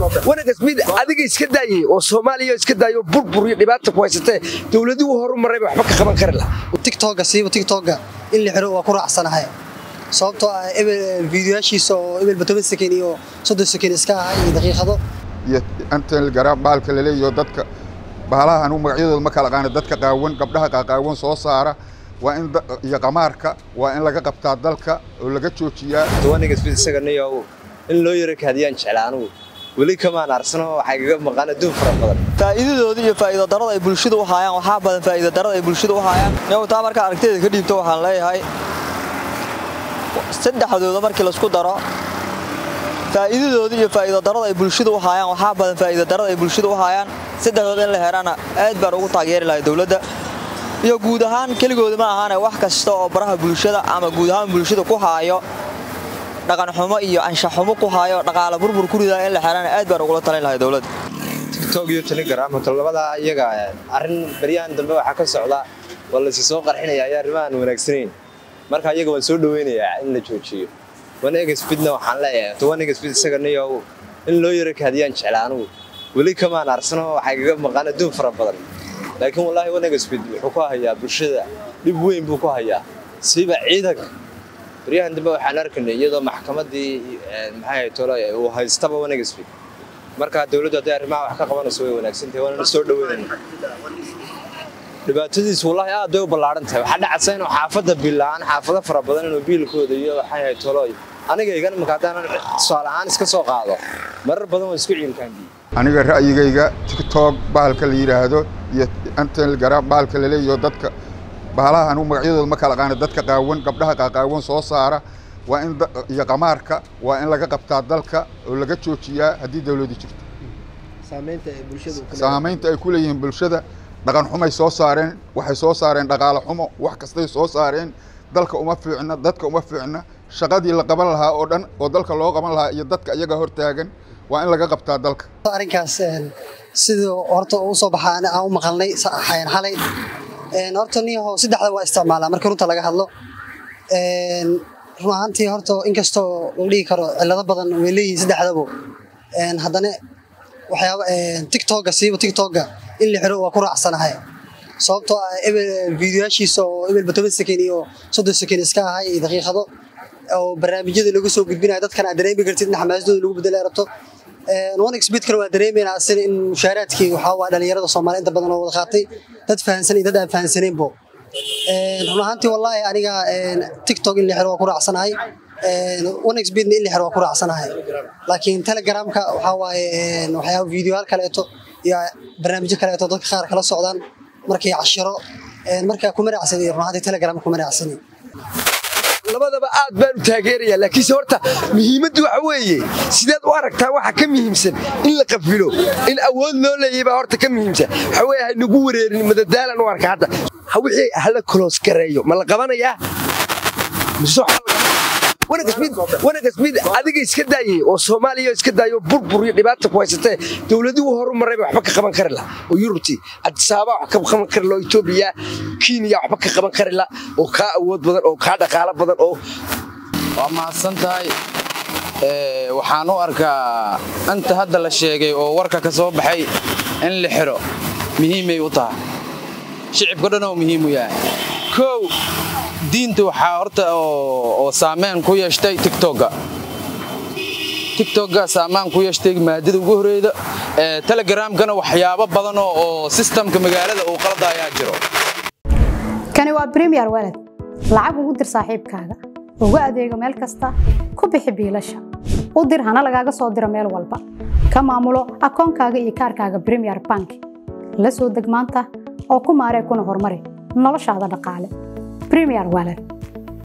wanagas mid adiga iska daayay oo soomaaliya iska daayo burbur iyo dhibaata ku haysatee dowladuhu horu marayba waxba ka qaban kari laha tiktoga siiba tiktoga in la xiro waa ku raacsanahay sababtoo ah ebel fiidiyoyaashiisa oo ebelba toban sekin iyo soddon sekin iska ahaa iyo daqiiqado iyo antel garaab baalka laleeyaho dadka bahalaha anugu magacyadooda ma kala qaana dadka qaawan gabdhaha qaqaawan soo saara waa in iyo qamaarka waa in laga qabtaa dalka oo laga joojiyaa wanigasbid isaga niyow in loo yaro kaadiyaan jecla anugu weli kamaan arsano waxaa igaga maqaan adduun fara badan faa'iidadooda iyo faa'iido darada ay bulshada u haayaan waxaa badan faa'iido darada ay bulshada u haayaan iyagu taa markaa aragtiyada ka dhiibto waxaan leeyahay saddexdooda markii laisku daro faa'iidadooda iyo faa'iido darada ay bulshada u haayaan waxaa badan faa'iido darada ay bulshada u haayaan saddexdooda in la helaana aad baan ugu taageeri lahay dowladda iyo guud ahaan keligooda ma ahaane wax kasta oo baraha bulshada ama guud ahaan bulshada ku haayo dhaqanxumo iyo anshaxumo ku haayo dhaqaale burbur ku ridaa in la xelana aad baan ugula talin lahay dowladda tiktok iyo telegram hoto labadaa iyaga arrin baryahan dambe waxaa ka socda waa laysi soo qarxinaya ayaa arrimahan wanaagsanayn marka iyaga waan soo dhaweynayaa in la joojiyo wanegasbidna waxaan leeyahay to wanegasbid isaga niyow in loo yaro kaadiyaan jecla anugu weli kamaan arsano waxaa igaga maqaan adduun fara badan laakiin wallaahi wanegasbid wuxuu ku hayaa bulshada dhib weyn buu ku hayaa siiba ciidanka baryahan dambe waxaan arkaynay iyadoo maxkamaddii maxay tolo uu haystaba wanegasbid marka dowladdu hadday arrimaha wax ka qabanayso way wanaagsantahay waanana soo dhaweynayna dhibaatadiisu wallaahi aad bay u ballaaran tahay waxaa dhacaysa inuu xaafadda biilaan xaafado fara badan inuu biilkooda iyo waxay ahayd tolooy aniga igan marka haddaanan tusaale ahaan iska soo qaado marar badan waa isku ciilkaanbiye aniga ra'yigayga tiktok bahalka la yidhaahdo iyo antel garaab baalka laleeyaho dadka bahalaha anugu magacyadooda ma kala qaana dadka qaawan gabdhaha qaqaawan soo saara waa in iyo qamaarka waa in laga qabtaa dalka oo laga joojiyaa haddii dowladu jirto saamaynta ay ku leeyihiin bulshada dhaqan xumay soo saareen waxay soo saareen dhaqaale xumo wax kastay soo saareen dalka uma fiicna dadka uma fiicna shaqadii la qaban lahaa oo dhan oo dalka loo qaban lahaa iyo dadka iyaga hortaagan waa in laga qabtaa dalka arrinkaas sidii horta uu soo baxaa aan u maqalnay xayan xalay horta niyaho saddexda waa isticmaalaa marka runta laga hadlo run ahaantii horta inkastoo la dhihi karo cillado badan way leeyihiin saddexdabo haddana waxyaaba tiktoga siiba tiktoga in la xiro waa ku raacsanahay sababtoo ah ebel fiidiyoyaashiisa oo ebelba toban sekin iyo soddon sekin iska ahaa iyo daqiiqado oo barnaamijyada lagu soo gudbinayo dadkan aad dareemi kartid in xamaasadooda lagu bedela rabto onexbidkana waa dareemaynaa asina in mushaaraadkii waxaa waa dhalinyarada soomaaliya inta badan oo wada qaatay dad fahansan iyo dad aan fahansaneenbo run ahaantii wallaahi aniga tiktok in la xiro waa ku raacsanahay onexbidna in la xiro waa ku raacsanahay laakiin telegramka waxaa waaye waxyaaba fiidiyoyaal kaleeto iyo barnaamijyo kaleeto dadka qaar kala socdaan markay cashiro markaa kuma raacsani run ahaantii telegram kuma raacsani labadaba aad baan u taageerayaa laakiinse horta muhiimaddu waxa weeye sidaad u aragtaa waxa ka muhiimsan in la qafilo in awood loo leeyay baa horta ka muhiimsan waxa weeye haynagu wareerin madadaalan u arka hadda wixii hala koloos gareeyo ma la qabanayaa wanagas mid adiga iska daayay oo soomaaliya iska daayo burbur iyo dhibaata ku haysatee dowladuhu horu marayba waxba ka qaban kari la oo yurubti adisaaba wax ka qaban kari la oo etoobiya kenya waxba ka qaban kari la oo kaa awood badan oo kaa dhaqaalo badan oo waa mahadsan tahay waxaan u arkaa inta hadda la sheegay oo warka ka soo baxay in la xiro muhiimay u tahay shicibka dhan oo muhiim u yahay kow diinta waxaa horta oo saameyn ku yeeshtay tiktoga tiktoga saamaan ku yeeshtay maadada ugu horeyda telegramkana waxyaabo badan oo sistamka magaalada uu qalada ayaa jiro kani waa bremiyer walad lacag ugu dir saaxiibkaaga ugu adeego meel kasta ku bixi biilasha u dir hana lagaaga soo diro meel walba ka maamulo akoonkaaga iyo kaarkaaga bremiyer bank la soo deg maanta oo ku maaree kuna horumari noloshaada dhaqaale bremiyer walad